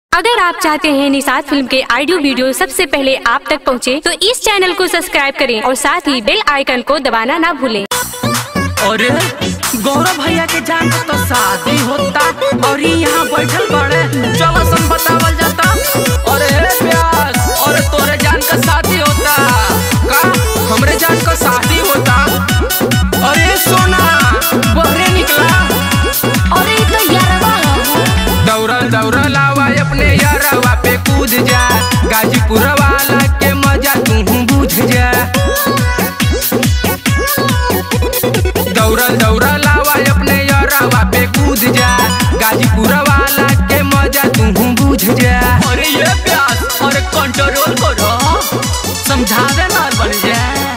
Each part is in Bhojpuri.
अगर आप चाहते हैं निषाद फिल्म के ऑडियो वीडियो सबसे पहले आप तक पहुंचे, तो इस चैनल को सब्सक्राइब करें और साथ ही बेल आइकन को दबाना ना भूलें। अरे गौरव भैया के जान के तो शादी होता और ई यहाँ बैठल बड़े चलो सन बतावल जाता अरे हे प्यास अरे तोरे जान का शादी होता का हमरे जान का शादी होता अरे सोना बहरे निकला अरे ई तो यारवा हो दौड़ल दौड़ल आवा अपने यारवा पे कूद जा गाजीपुर वाला के मजा तू बुझ जा दौड़ल दौड़ल आवा अपने यारवा पे कूद जा गाजीपुर वाला के मजा तू बुझ जा अरे ये प्यास अरे कंट्रोल करो समझावे ना बन जा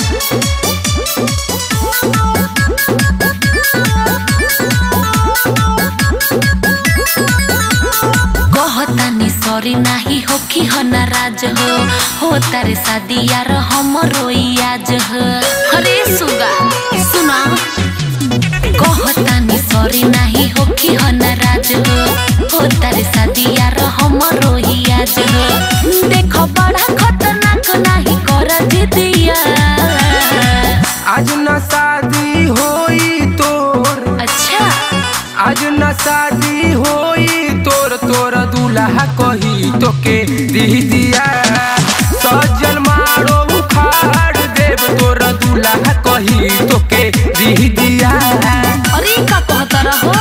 कहतानी सॉरी नाही हो कि हो नाराज हो हो तारे शादी यार हमरो ई आज हो अरे सुगा सुना कहतानी सॉरी नाही हो कि हो नाराज हो हो तारे शादी यार हमरो ई आज हो देखो बड़ा खतरनाक नाही कर दिदिया आज न शादी होई तोर अच्छा आज न शादी होई तोर तोर दूल्हा कही तोके दी दिया सजल मारो उखाड़ देव तोर दूल्हा कही तोके दी दिया अरे का कहता रहो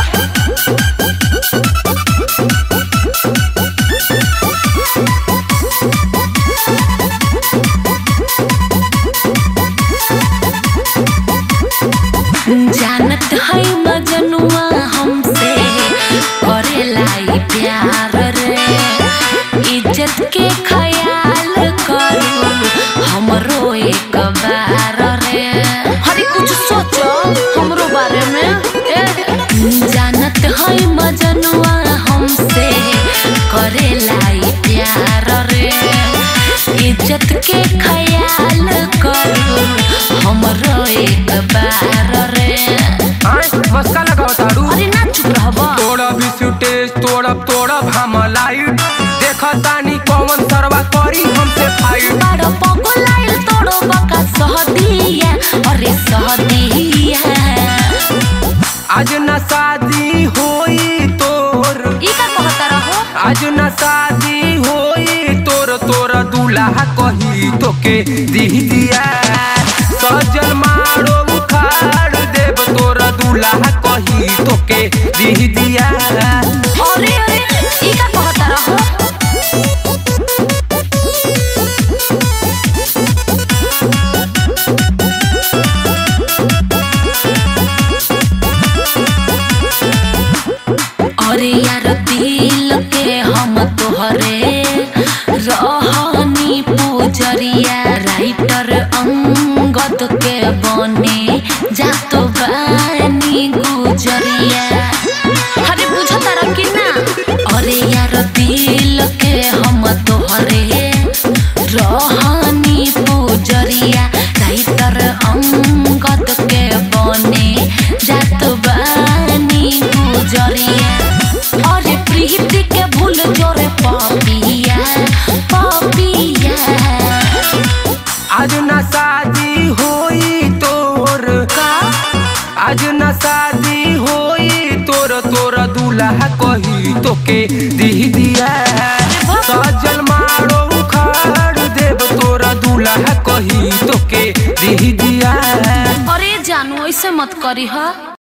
जानत है मजनुआ हमसे करेला ई प्यार रे इज्जत के ख्याल करू हमरो एक बार रे अरे कुछ सोचो हमरो बारे में ए, जानत है मजनुआ हमसे करेला ई प्यार रे इज्जत के ख्याल करू हमरो एक बार रे आय मस्का लगाओ तारू अरे ना चुप रहबा तोड़ा भी सुटेज तोड़ब तोड़ब हम लाइट देखा तानी कौन सरवा करी हमसे फाइट बड़ा पगलाइल तोड़ो बका सहदिया अरे सहदिया आज न शादी होई तोर ई का कहता रहो आज न शादी होई तोर तोर दूल्हा कही तोके दी दिया सजल मारो उखाड़ देव तोर दूल्हा कही तोके दी दिया अरे अरे ई का कहता रहो अरे यार दिल के हम तोहरे रहनी पूजरिया राइटर अंगद के बने जातो बानी गुजरिया अरे बुझ तारा कि ना अरे यार दिल के हम तोहरे रहनी पूजरिया राइटर अंगद के बने जात बानी गुजरिया अरे प्रीति के भूल जोरे पापिया पापिया आज न शादी होई तोर का आज न शादी होई तोर तोर दूल्हा कही तोके दी दिया सजल मारो उखाड़ देव तोर दूल्हा कही तोके दी दिया अरे जानू ऐसे मत करी हा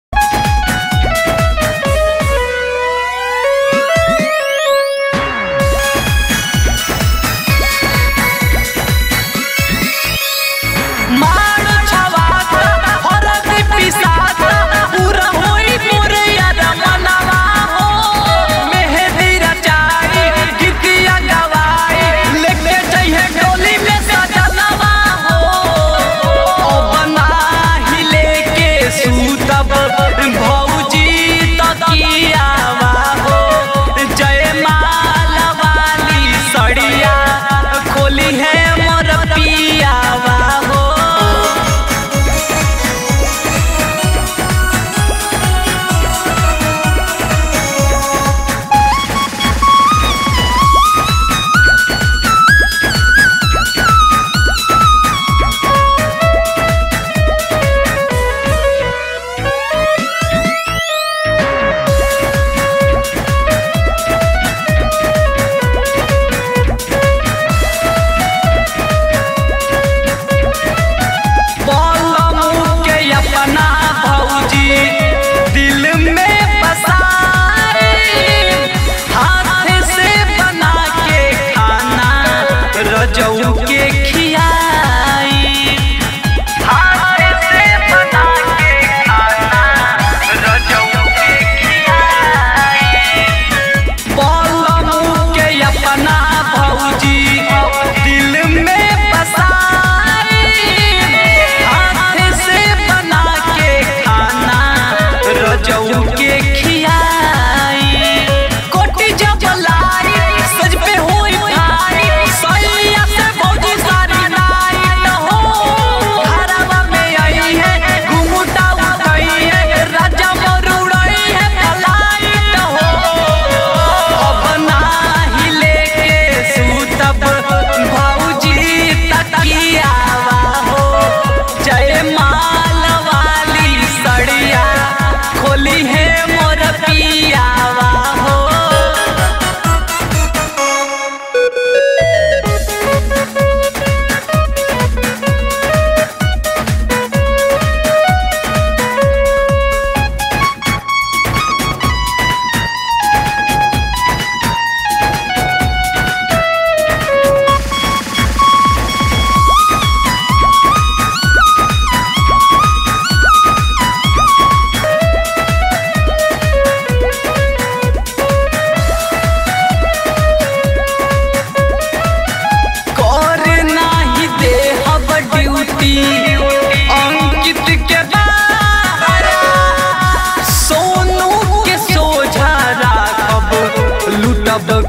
मार छवात औरत पिसात पूरा होई मोरे यार मनावा हो मेहंदी रचाई गीतिया गवाई लेके जइहे डोली में सजनवा हो ओ बना ही लेके सूतब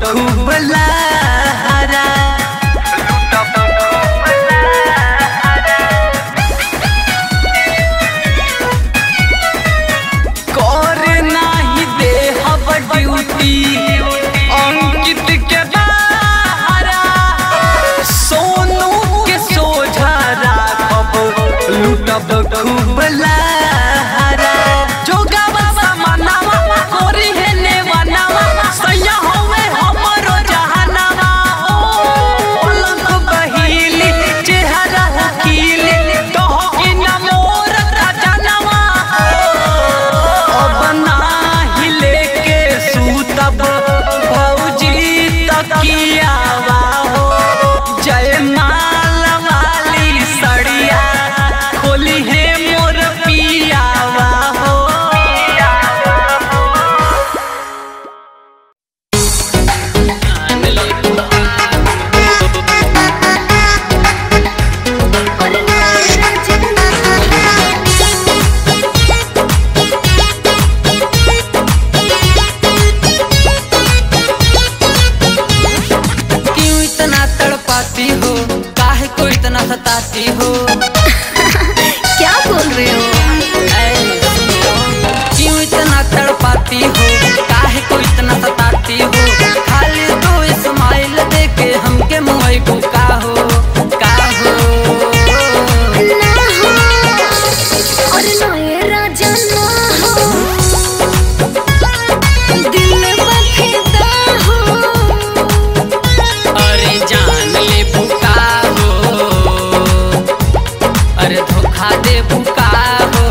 खूब लहरा कर नाही दे हब ड्यूटी अंकित के बाहरा सोनू के सोझा राखब लूटब खूब लहरा जोगावा समानावा कोरी है नेवानावा सैया होवे हमरो जहानावा ओ पलक बहिली चेहरा हकीली तोहके न मोर खजानावा अब नाही लेके सूतब भौजी तकियावा हो जय माल वाली सड़िया खोली है मोर पियावा हो क्यों इतना तड़पाती हो काहे को इतना सताती हो क्या बोल रहे हो ऐ, क्यों इतना तड़पाती हो काहे को इतना सताती हो खाली तो इस्माइल दे के हमके मुंहई को का हो का हो ना हो और ना ये राजा ना हो दिल बफिदा हो अरे जान ले बुका हो अरे धोखा दे बुका हो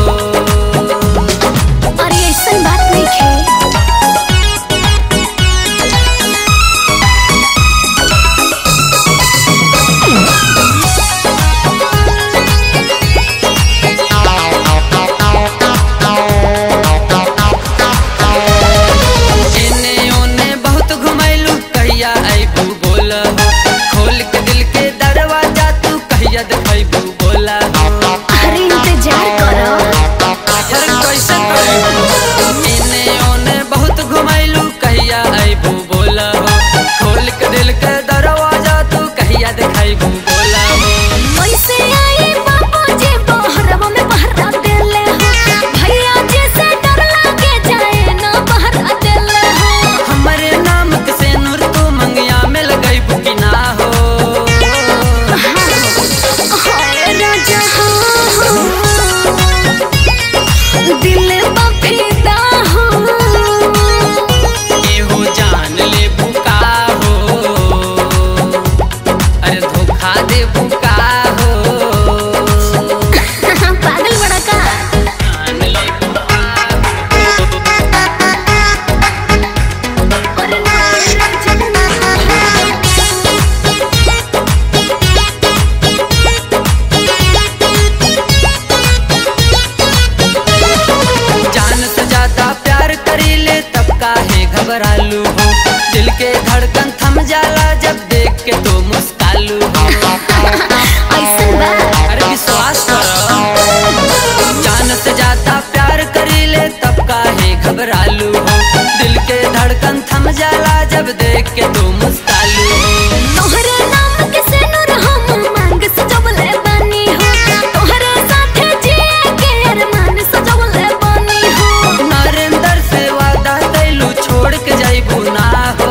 और ये ऐसा बात नहीं है एने ओने बहुत घुमैलू कहिया अइबू बोल हो खोल के दिल के दरवाजा तू कहिया देखैबू बोला हो अरे इंतजार करो अरे कैसे कइबू एने ओने बहुत घुमैलू कहिया अइबू बोल हो खोल के दिल के दरवाजा तू कहिया देखैबू बोला हो कैसे आई बाबू जी बहरवा में बहरा देले हो भैया जी से डर लागे जाए ना बहरा देले हो हमरे नाम के से नूर तू मंगिया में लगैबू कि ना हो हाय राजा हो दिल बफिदा हो एहो जान ले बुका हो अरे धोखा दे बुका हो पागल बड़ा का जान ले बुका जान से ज्यादा प्यार करी ले तब काहे घबरालू हो दिल के धड़कन थम जाला जब देख के तो मुस्कालू हो ऐसन बा अरे विश्वास करो जान से ज्यादा प्यार करी ले तब काहे घबरालू हो दिल के धड़कन थम जाला जब देख के तू मुस्कालू हो तोहरे नाम के से नूर हम मांग सजवले बानी हो तोहरे साथे जिए के अरमान सजवले बानी हो नरेंद्र से वादा कैलू छोड़ के जाइबू ना हो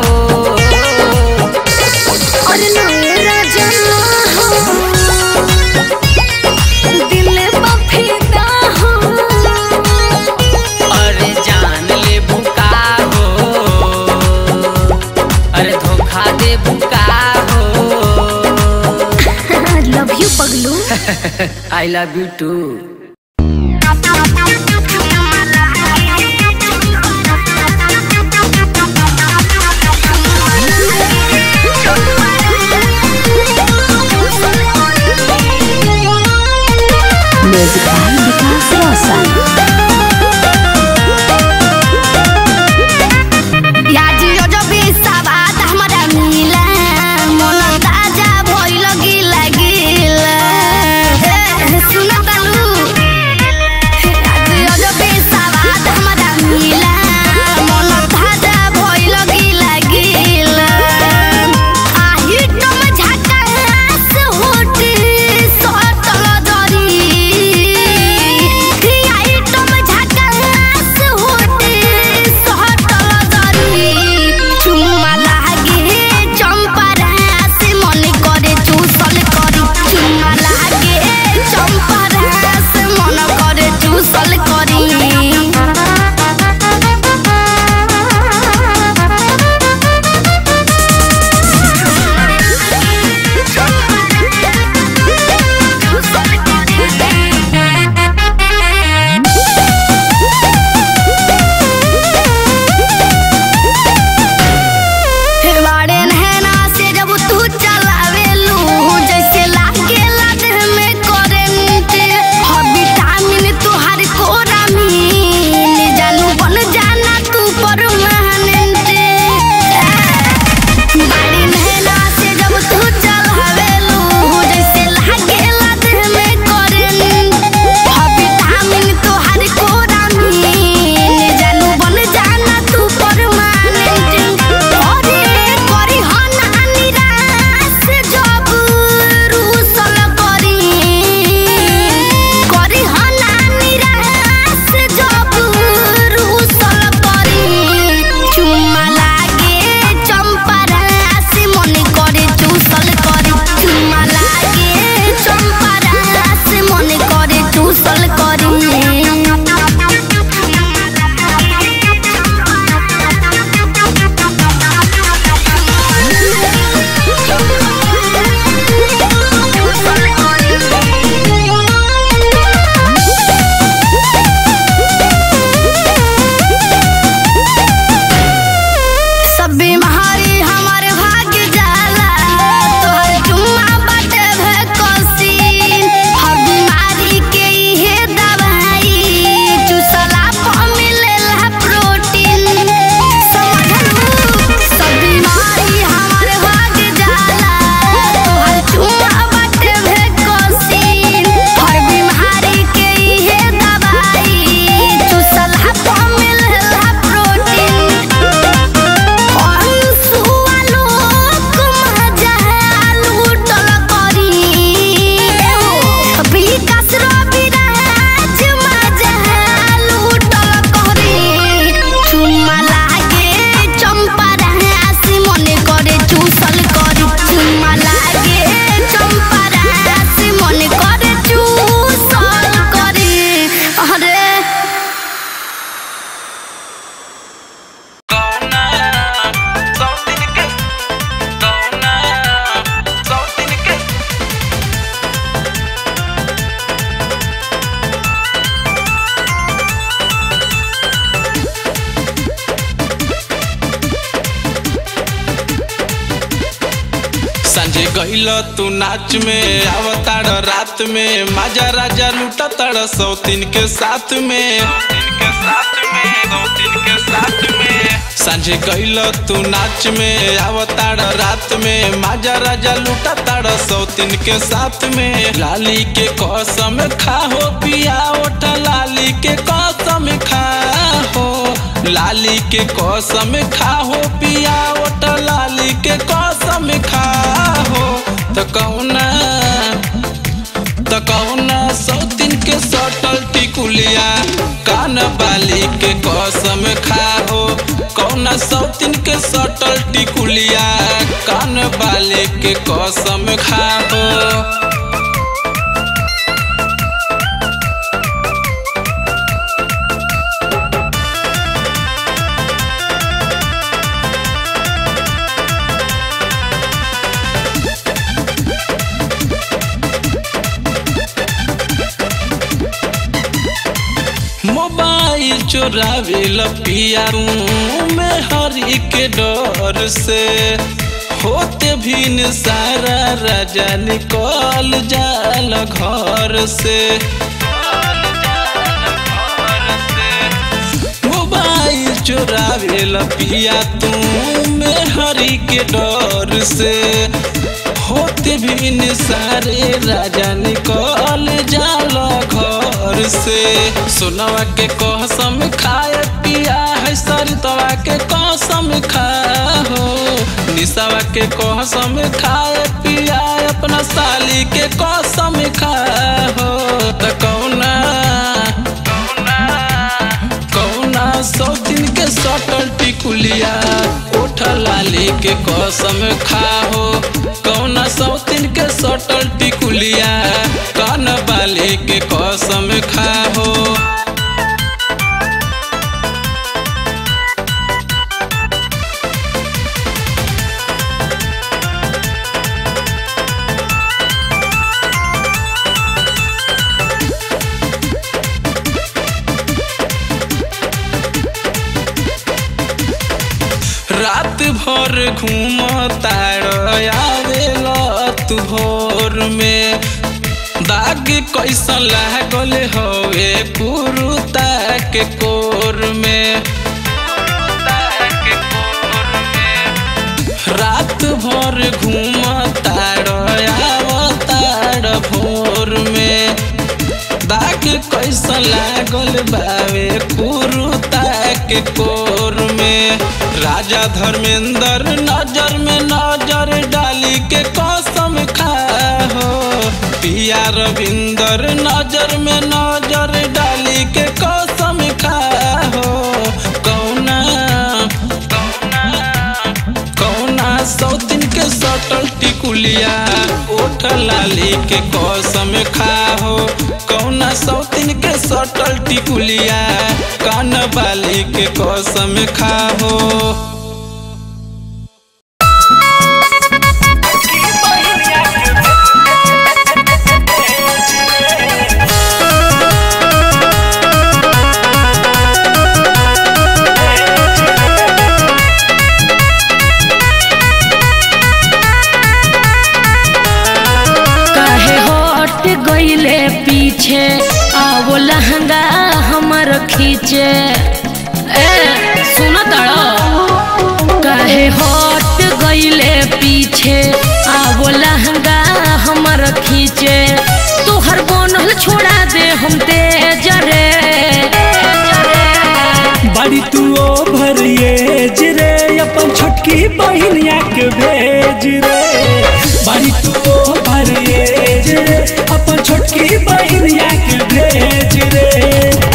और नए राजा हो दिल बफिदा हो अरे जान ले बुका हो अरे धोखा दे बुका हो लव यू पगलू I love you too music by Vikas Roshan याजियो जो भी सवाद हमरा मिला मन ताजा भइल गिला गिला ए, सुन तालू संजय गईल तू नाच में अवतार रात में माजा राजा लूटा तड़ सौतीन के साथ में संजय गईल तू नाच में अवतार रात में माजा राजा लूटा तड़ सौतीन के साथ में लाली के कसम खा हो पिया ओठा लाली के कसम खा हो लाली के कसम खा हो पिया ओठा लाली के कसम खा हो तो कौना तो कौना सौतीन के सटल टिकुलिया कान बाली के कसम खा हो कौना सौतीन के सटल टिकुलिया कान बाली के कसम खा हो मोबाइल चोरावे लपिया में हरी के डर से होते भी सारा राजा निकल जाल घर से मोबाइल चोरावे लपिया तू में हरी के डर से होते भी सारे राजा निकल जाल घर से सोनवा के कसम खाए पिया है सरितवा के कसम खा हो निशावा के कसम खाए पिया अपना साली के कसम खा हो त कौना कौना सौ दिन के सटल टिकुलिया उठ लाली के कसम खा हो कौना सौ दिन के सटल टिकुलिया कान बाली के कसम खा हो रात भर घूम आवेल तू भोर में दाग कैसा लागल हवे कुरुता के कोर में रात भर घूम ताड़ आवताड़ भोर में दाग कैसा लागल बावे कुरुता के कोर में राजा धर्मेंद्र नजर में नजर डाली के कसम खा हो पिया रविंदर नजर में नजर डाली के कसम खा हो कौना कौना कौना सौतीन के सटल टिकुलिया ओठ लाली के कसम खा हो कौना सौतीन के सटल टिकुलिया कान बाली के कसम खा हो काहे हट गईले पीछे आवो लहंगा हमर खींचे ए सुन तड़ो काहे हट गईले पीछे आवो लहंगा हमर खींचे तोहर बनल छोड़ा दे हम तेज रे बड़ी तू ओ भरिएज रे अपन छोटकी बहिनिया के भेज रे बड़ी तू ओ भरिएज रे अपन छोटकी बहिनिया के भेज रे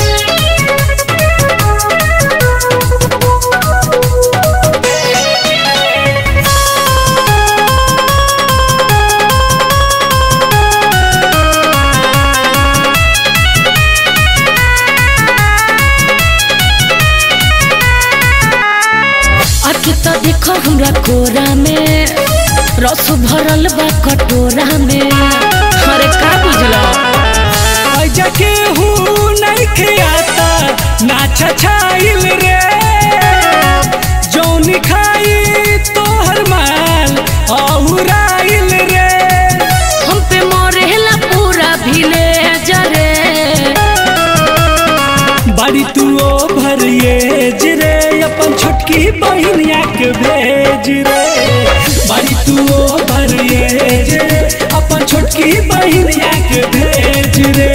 अखी तो देखो हमरा कोरा में रस भरल बा कटोरा में अरे का बुझलो ऐजा के हूँ नहीं खियाता नाच छाइल रे जौन खाई तोहर माल औराइल बाड़ी तू ओ भरिएज रे अपन छोटकी बहिनिया के भेज रे बाड़ी तू ओ भरिएज रे अपन छोटकी बहिनिया के भेज रे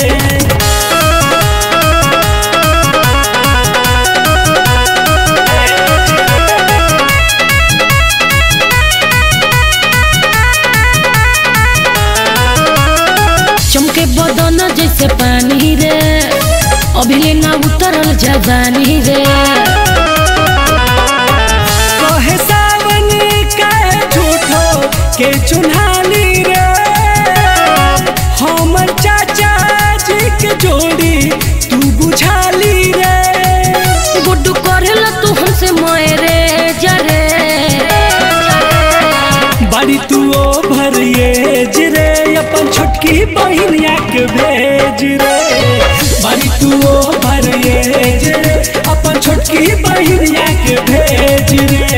चमके बदन जैसे पानी रे अभी ना उतरल जवानी रे कहे सावन कहे झूठो के चुन्हानी रे हमर चाचा जी के जोड़ी तू बुझाली रे गुड्डू करेला तू हमसे मोरे जरे बाड़ी तू ओ भरिएज रे अपन छोटकी बहिनिया के भेज रे बाड़ी तू ओ भरिएज रे अपन छोटकी बहिनिया के भेज रे